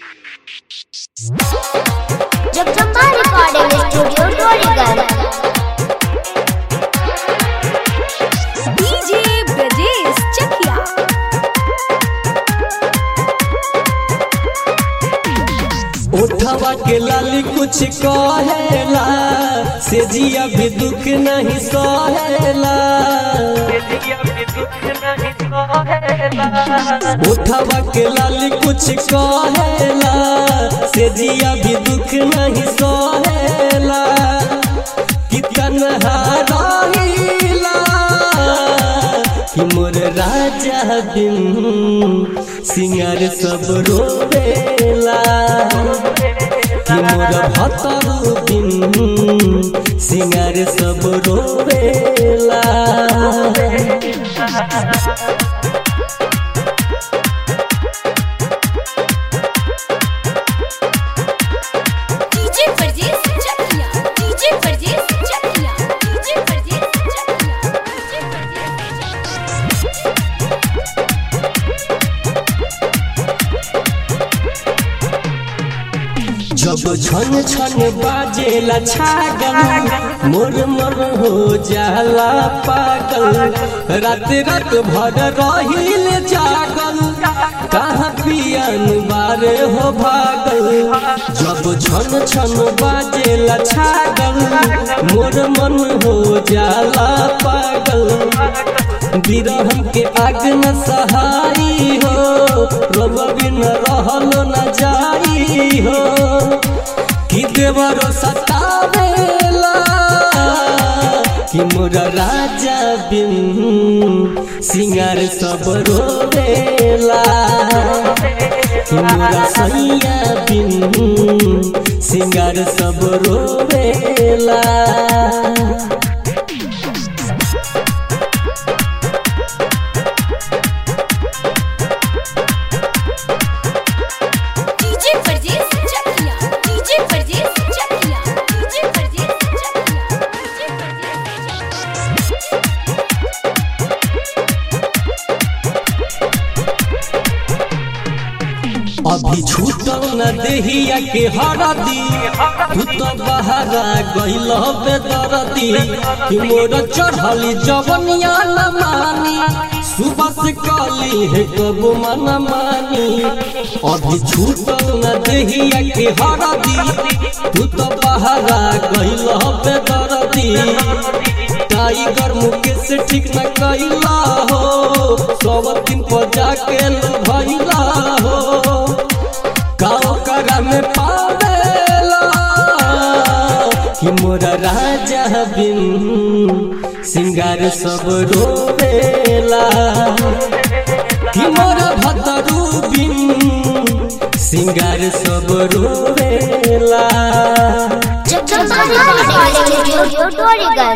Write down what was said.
Jagdamba recording studio Dorigarh DJ Brajesh Chakia उठवा के लाली कुछ कहेला से जिया भी दुख नहीं सहेला उठवा के लाली कुछ कहेला से जिया भी दुख नहीं सहेला कि तन्हा रहिला कि मोर राजा बिन सिंगार सब रोवेला कि मोर भतरू बिन सिंगार सब रोवेला DJ Brajesh Chakia DJ Brajesh Chakia DJ Brajesh Chakia DJ Brajesh Chakia जब छन छन बाजेला छागल मोर मोर हो जाला पागल रात रात भर रहिल जागल कहाँ पियन बारे हो भागल जब छन छन बाजेला छागल मोर मन हो जाला पागल बिरहम के आग न सहाई हो रब बिन रहल न जाई हो कि देवरो सतावेला कि मोर राजा बिन सिंगार सब रोवेला कि मोर सैया बिन सिंगार सब रोवेला DJ Brajesh Chakia DJ Brajesh Chakia DJ Brajesh Chakia DJ Brajesh Chakia अभी छूटल न देहिया के हरदी तू तो बहरा गइल बेदरदी कि मोर चढ़ली जवनिया न मानी सुबह से कली है कब मन मानी अभी छूटल न देहिया के हरदी तू तो बहरा गइल बेदरदी टाइगर मुकेश ठीक न कैला हो सब दिन पर जाके लो भैला हो गाँव करा में पावेला कि मोरा राजा बिन सिंगार सब रोवेला कि मोरा भतरू बिन सिंगार सब रोवेला जगदम्बा रिकॉर्डिंग स्टूडियो डोरीगढ़